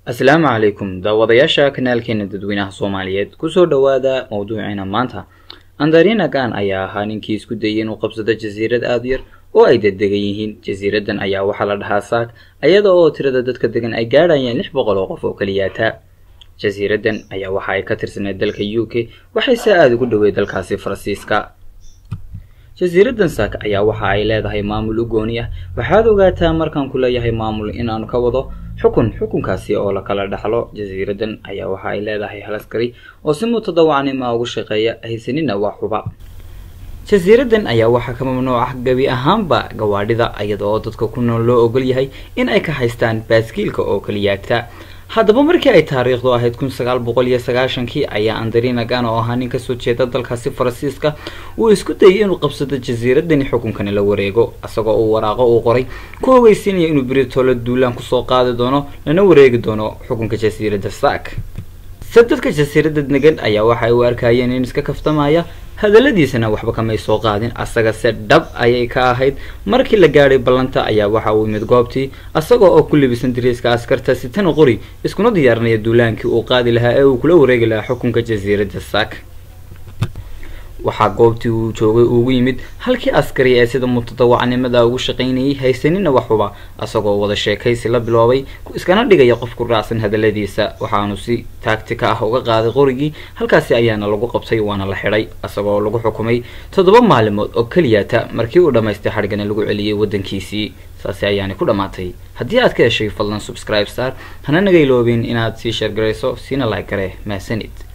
asalaamu calaykum daawadayaasha kanaalkeena dadweynaha soomaaliyeed kusoo dhowaada mowduuceena maanta andarina gan ayaa ahaa ninkii isku dayay inuu qabsado jasiirad aada u yar oo ay daddegan yihiin jasiiradan ayaa waxaa la dhahaa saak iyada oo tirada dadka degan ay gaadhayeen lix boqol oo qof oo keliyaata jasiiradan ayaa waxa ay ka tirsaneed dalka u k waxayse aada ugu dhowey dalkaasi faransiiska jasiiradan saak ayaa waxa ay leedahay maamul u gooni ah waxaad ogaataa markaan ku leeyahay maamul inaanu ka wado xukun xukunkaasi oo la kala dhaxlo jasiiradan ayaa waxa ay leedahay hal askari oo si mutadawacnima ugu shaqeeya haysanina waa xuba jasiiradan ayaa waxaa ka mamnuuc ah gebi ahaanba gawaadhida iyada oo dadka ku nool loo ogol yahay in ay ka haystaan baaskiilka oo keliyaata haddaba markii ay taariikhdu ahayd kun sagaal boqol iyo sagaashankii ayaa andarina gan oo ahaa nin kasoo jeeda dalkaasi faransiiska uu isku dayay inuu qabsado jasiiradani xukunkani la wareego isagoo uu waraaqo uu qoray ku ogeysiinaya inuu britolo duulaan kusoo qaadi doono lana wareegi doono xukunka jasiiradda saak se dadka jasiiradda degan ayaa waxa ay u arkayeen in iska kaftamaya hadaladiisana waxba kamay soo qaadin asaga se dhab ayay ka ahayd markii la gaadhay ballanta ayaa waxa uu yimid goobtii asagoo oo ku libisan dariiska askarta sitana qori iskuna diyaarinaya duulaankii uu qaadi lahaa ee uu kula wareegi lahaa xukunka jasiiradda saak waxaa goobtii uu joogay ugu yimid halkii askari ee sida mutadawacnimada ugu shaqaynayay haysanina waxuba asagoo wada sheekaysi la biloobay iskana dhigaya qof ku raacsan hadaladiisa waxaanu si taagtika ah uga qaaday qorigii halkaasi ayaana lagu qabtay waana la xidhay isagoo lagu xukumay toddoba maalimood oo keliyata markii uu dhammaystay xadhigana lagu celiyey waddankiisii saasi ayaani ku dhammaatay haddii aad ka heshay fadlan subscribe star hana naga iloobin inaad sii sheergarayso siina like gare mahsanid